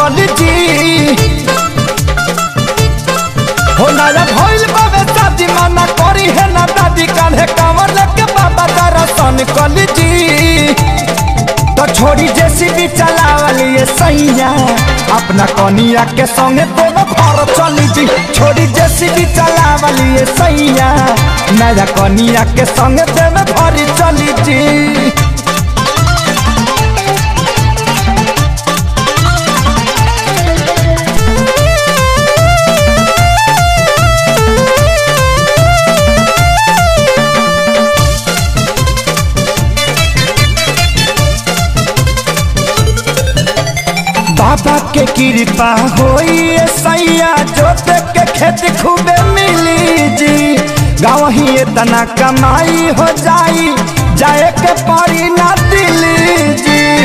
कली जी हो नया भइल बाबे शादी मना करी है ना दादी कान्हे कांवर लेके बाबा दर्शन कली जी तो छोड़ी जेसीबी चलावली ये सैया अपना कनिया के संगे दोनों घर चली जी छोड़ी जेसीबी चलावली ये सैया नया कनिया के संगे दोनों घर चली जी बाबा के कृपा होई ए सैया जोते के खेत खूबे मिली जी गाँव ही इतना कमाई हो जाई जाए के पड़ी ना दिल्ली जी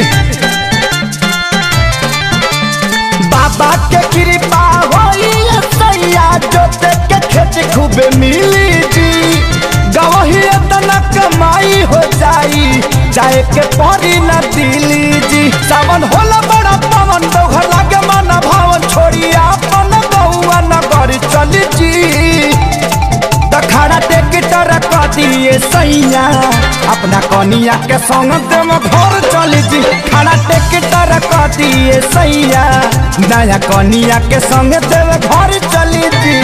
बाबा के कृपा होई ए सैया जोते के खेत खूबे मिली जी गाँव ही इतना कमाई हो जाई जाए के पड़ी ना दिल्ली जी सावन होला बड़ा पवन दोघर लागे मन भावन छोड़ी अपन गौआ नगर चली जी दखाड़ा टेक्टर क दिए सैया अपना कनिया के संग देम घर चली जी खाना टेक्टर क दिए सैया नया कनिया के संग देव घर चली जी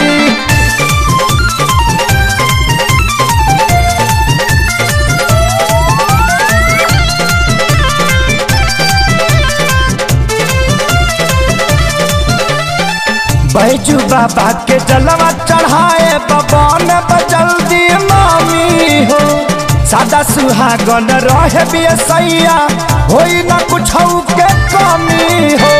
बैजू बाबा के जलवा चढ़ाए बबन बचल दी मामी हो सादा सुहागन रहे भी सैया होई ना कुछ के कमी हो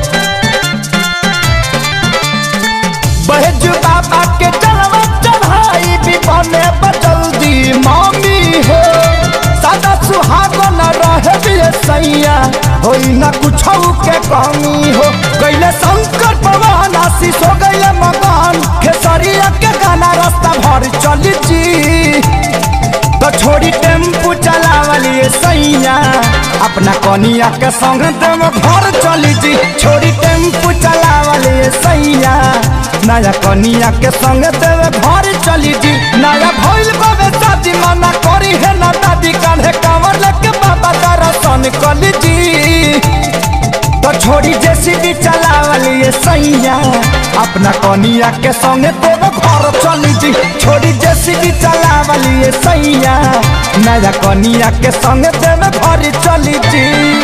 बैजू बाबा के जलवा चढ़ाई भी बने बचल दी मामी हो सादा सुहागन रहे भी सैया होई ना कुछ के कमी हो गैले शंकर भगवान आशीष हो गैले मकान खेसरिया के गाना रास्ता भर चली जी तो छोड़ी टेम्पू चलावली सैया अपना कनिया के संग तुम घर चली जी छोड़ी टेम्पू चलावली सैया नया कनिया के संग तुम घर चली जी नया भइल बाबे शादी मना करी है ना दादी कान्हे कांवर लेके बाबा दर्शन कली जी तो छोड़ी जेसीबी चलावली सैया अपना कनिया के संगे दोनों घर चली जी छोड़ी जेसीबी चलावली सैया नया कनिया के संगे दोनों घर चली जी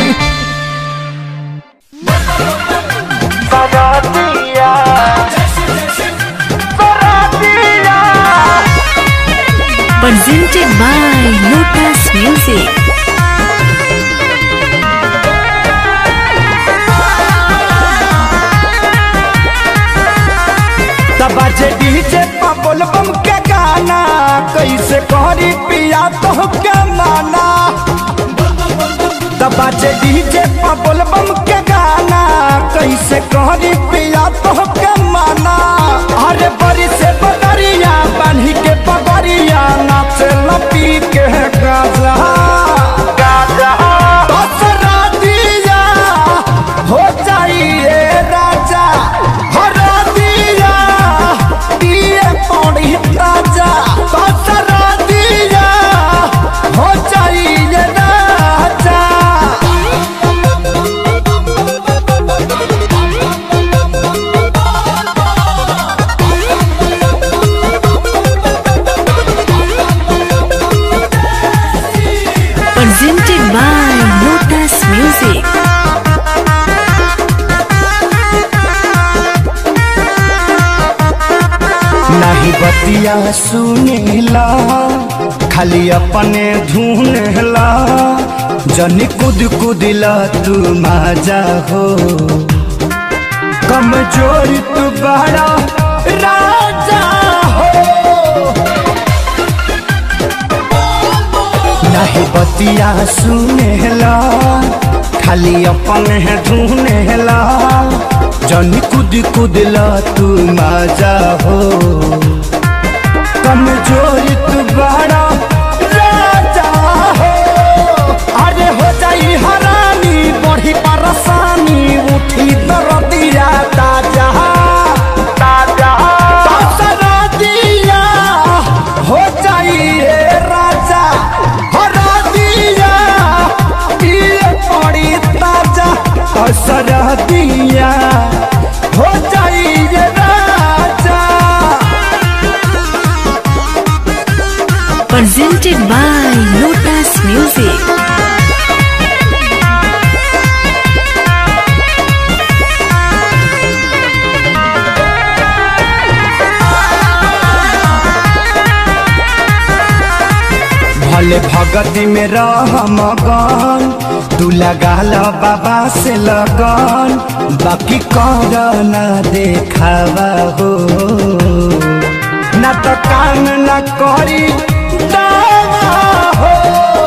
बरातिया, बरातिया। presented by Lotus Music. बाजे डीजे पबल बम के गाना कैसे करी पिया तो के माना बाजे डीजे पबल बम के गाना कैसे करी पिया तो के माना अरे बड़ी से बदरिया बान्ही के पगरिया नाचे लपी के गाजा गाजा दसरा दिया हो जाइए राजा हरा दिया दिए पौड़ी राजा दसरा दिया हो जाइए राजा Presented by Lotus Music. नहीं बतिया सुनेला खाली अपने धुनेला जनी कुद कुदिला तू माजा हो कमजोर तू बड़ा राजा हो नहीं बतिया सुनेला खाली अपने धुनेला जनी कुद कुदला तू माजा हो कमजोर तू बड़ा राजा हो अरे हो जाई हरानी बढ़ी परेशानी उठी दर्द भले भगती में रह मगन तू लगा लो बाबा से लगन बाकी कर न देखावा हो न तो काम न करी दावा हो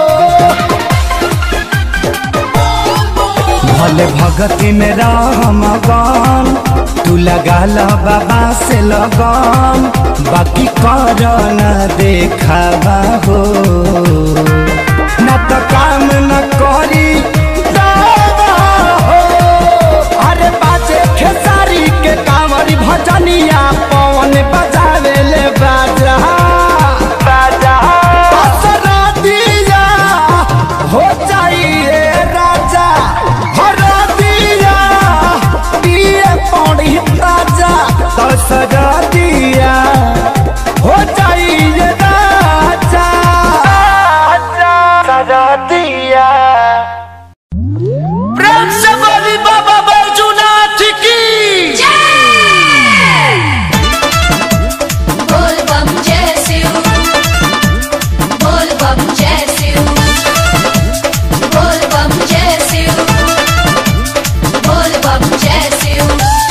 भले भगती में रह मगन तू लगा लो बाबा से लगन बाकी कर न देखावा हो न तो काम न करी दावा हो अरे बाजे खेसारी के कांवरी भजनिया पवन बजावे ले बाजा बाजा असरा दिया हो जाइए राजा हरा दिया दिए पौड़ी राजा तो सजा दिया हो जाइए राजा सजा दिया प्रेम से बोली बाबा बैजूनाथ की बोल बम जय शिव बोल बम जय शिव बोल बम जय शिव बोल बम जय शिव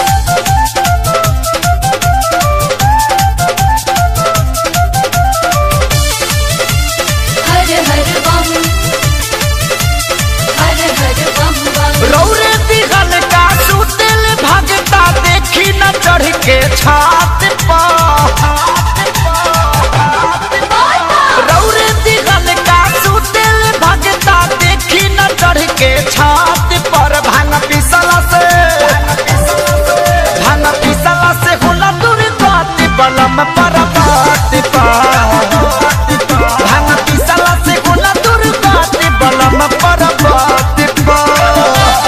हर हर बम हर हर बम बम रौरे दिहल का सुतिल भगता देखी न चढ़ के छात पर रौरे दिहल का सुतिल भगता देखी न चढ़ के छात पर भांग पिसला से भांग पिसला से होला दुर्गति बलम पर बात पर भांग पिसला से होला दुर्गति बलम पर बात पर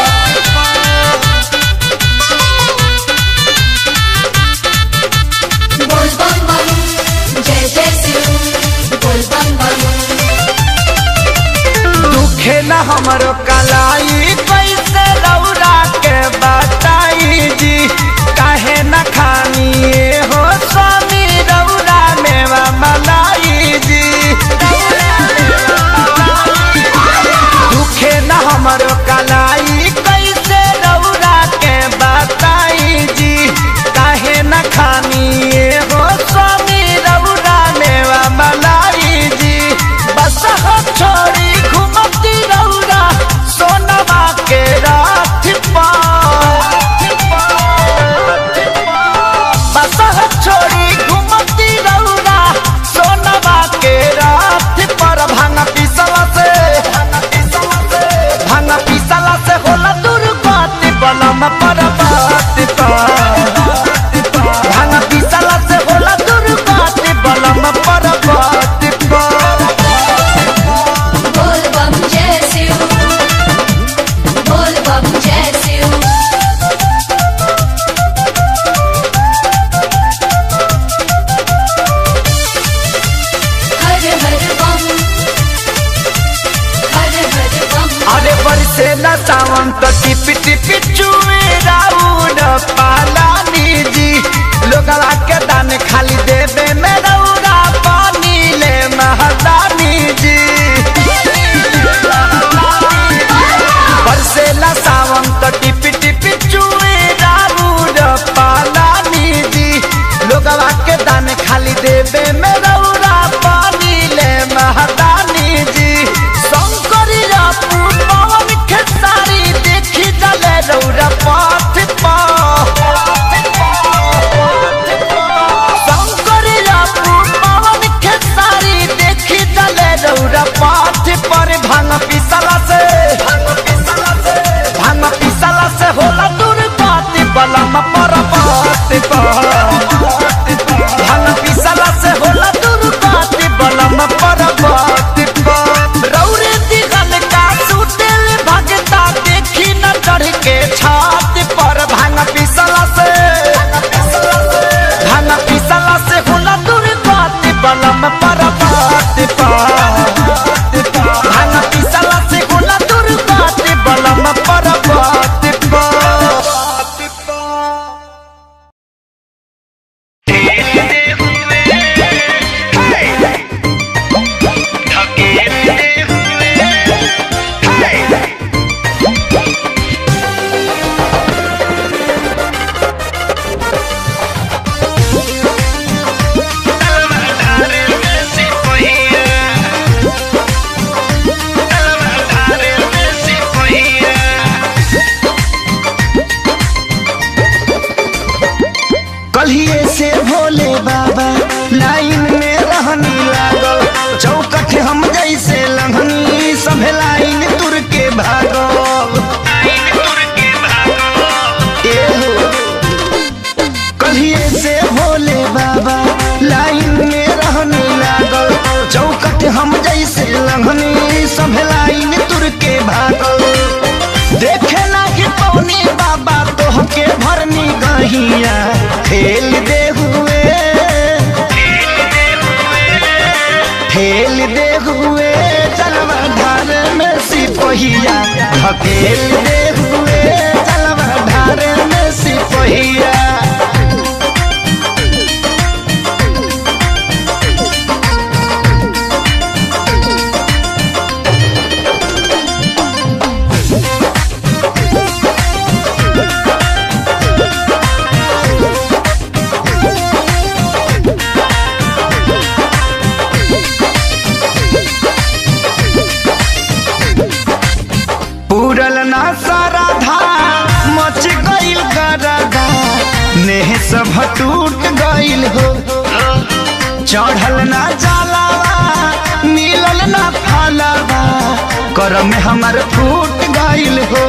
बोल बम बम जय जय शिव बोल बम बम दुखे न हमरो कलाई कैसे रौरा के बताई जी काहे न खानिए हो स्वामी रौरा मेवा मलाई जी दुखे न हमरो कलाई कैसे रौरा के बताई जी काहे न खानिए हो स्वामी रौरा मेवा मलाई जी बस हो छोड़ी घुमती रौरा सोनवा के रात बस हो छोड़ी घुमती रौरा सोनवा के रात पर भांग पिसला से भांग पिसला से होला दुर्गति बलम पर बात भांग पिसला से होला दुर्गति बलम पर बात बोल बम जय शिव बोल बम जय शिव हर हर बम हर हर बम अरे बरसे न सावन तो टिपी टिपी चुए राउन पालानी जी लोगला के दान खाली देवे में रौरा पानी ले महदानी जी बरसे न सावन तो टिपी टिपी चुए राउन पालानी जी लोगला के दान खाली देवे में रौरा पानी ले महदानी जी शंकरी रापू पवन खेसारी देखी जले रौरा पाथ पा शंकरी रापू पवन खेसारी देखी जले रौरा पाथ पर भांग पिसला से भांग पिसला से होला दुर्गति बलम पर बात भांग पिसला से होला दुर्गति बलम पर बात रौरे दिगल का सुतेल भगता देखी न चढ़ के छात पर भांग पिसला से भांग पिसला से होला दुर्गति बलम पर बात भांग पिसला से होला बहिया खेल दे हुए खेल दे हुए चलवा धार में सिपहिया धकेल दे हुए चलवा धार में सिपहिया पूरल ना सारा धा मच गइल गरदा नेह सब टूट गइल हो चढ़ल ना जलावा मिलल ना फलावा करम में हमर फूट गइल हो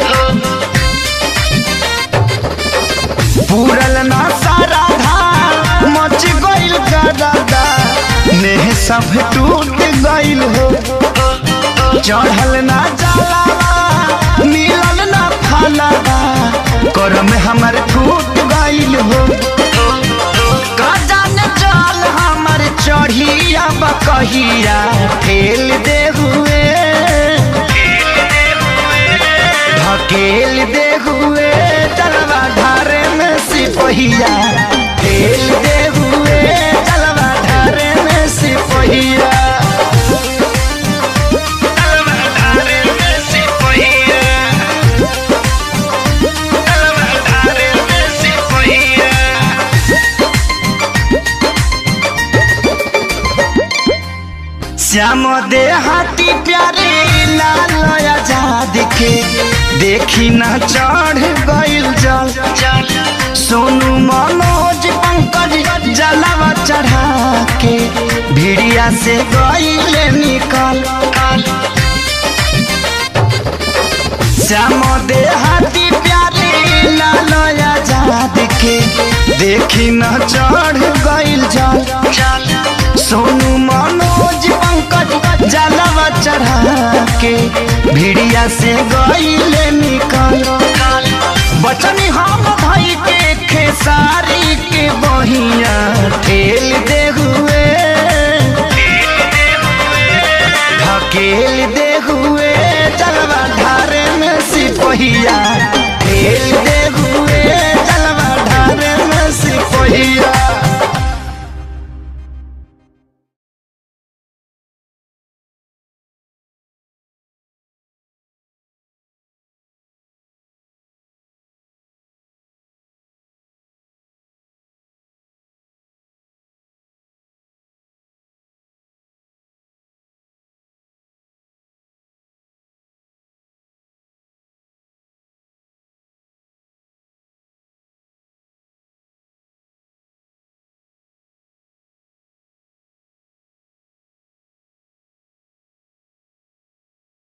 पूरल ना सारा धा मच गइल गरदा नेह सब टूट गइल हो चढ़ल ना जलावा मिलल ना फलावा करम हमर फूट गइल हो कजन जल हमर चढ़िया बकहिया फेल दे हुए ढकेल दे हुए चलवा धारे में सिपहिया फेल दे हुए चलवा धारे में सिपहिया श्याम दे हाथी प्यारे लाल आजाद के देखी न चढ़ गइल जल सोनू मनोज पंकज जलवा चढ़ा के भिड़िया से गइल निकल श्याम दे हाथी प्यारे लाल आजाद के देखी न चढ़ गइल जल सोनू मनोज पंकज जलवा चढ़ा के भिड़िया से गइल निकल बचनी हम भाई के खेसारी के बहिया ठेल दे हुए ढकेल दे हुए जलवा धारे में सिपहिया